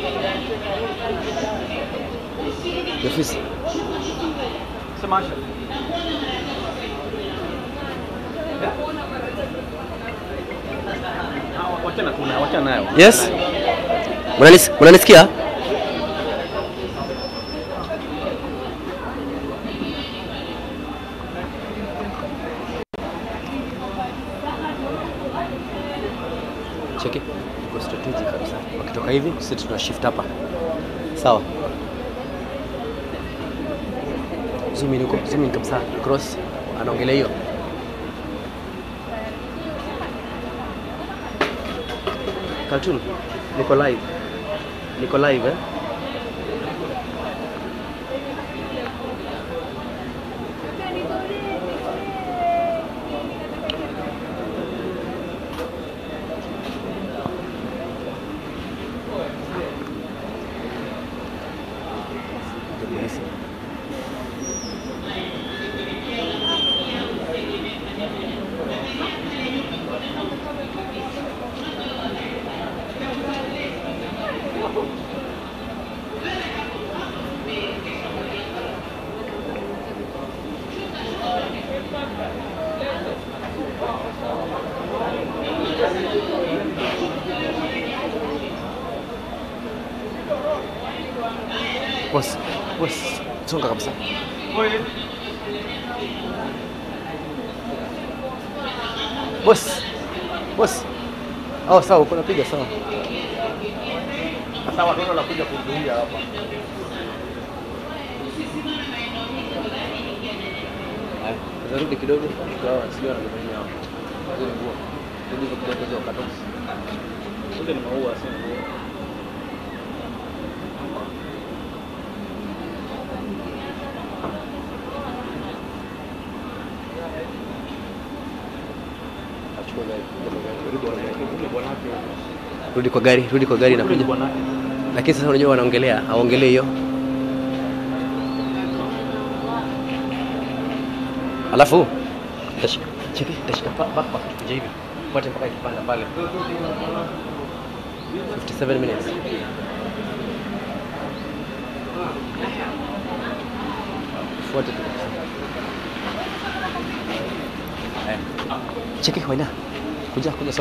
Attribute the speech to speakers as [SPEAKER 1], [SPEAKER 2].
[SPEAKER 1] Ni ofisi.
[SPEAKER 2] Sema Asha. Ah, Wachana kuna wachana nayo.
[SPEAKER 1] Yes. Mnanis- Mnanisikia? Cheki. Iko strategic kabisa. Wakitoka hivi, sisi tuna shift hapa. Sawa. Zoom in huko, zoom in kabisa. Cross. Anaongelea hiyo. Cartoon. Niko live. Niko live eh? Polisi. Boss, boss, songa kabisa. Boss. Boss. Oh, sawa, uko napiga sawa.
[SPEAKER 2] Sasa watu wanakuja kuhudhuria hapa.
[SPEAKER 1] Zarudi kidogo tukawa sio anafanyia hapo. Zile nguo. Rudi kwa kidogo hizo katosi.
[SPEAKER 2] Kule ni maua si nguo.
[SPEAKER 1] Achukua gari. Rudi kwa gari.
[SPEAKER 2] Kule bwanake.
[SPEAKER 1] Rudi kwa gari, rudi kwa gari
[SPEAKER 2] Kule ni
[SPEAKER 1] inakuja.
[SPEAKER 2] bwanake.
[SPEAKER 1] Lakini sasa unajua wanaongelea, hawaongelee hiyo. Alafu tashika cheki, tashika pa- backpack kuja hivi. Fuate mpaka ikipanda pale. 57 minutes. Fuate tu. Eh. Cheki Waina. Kuja kuja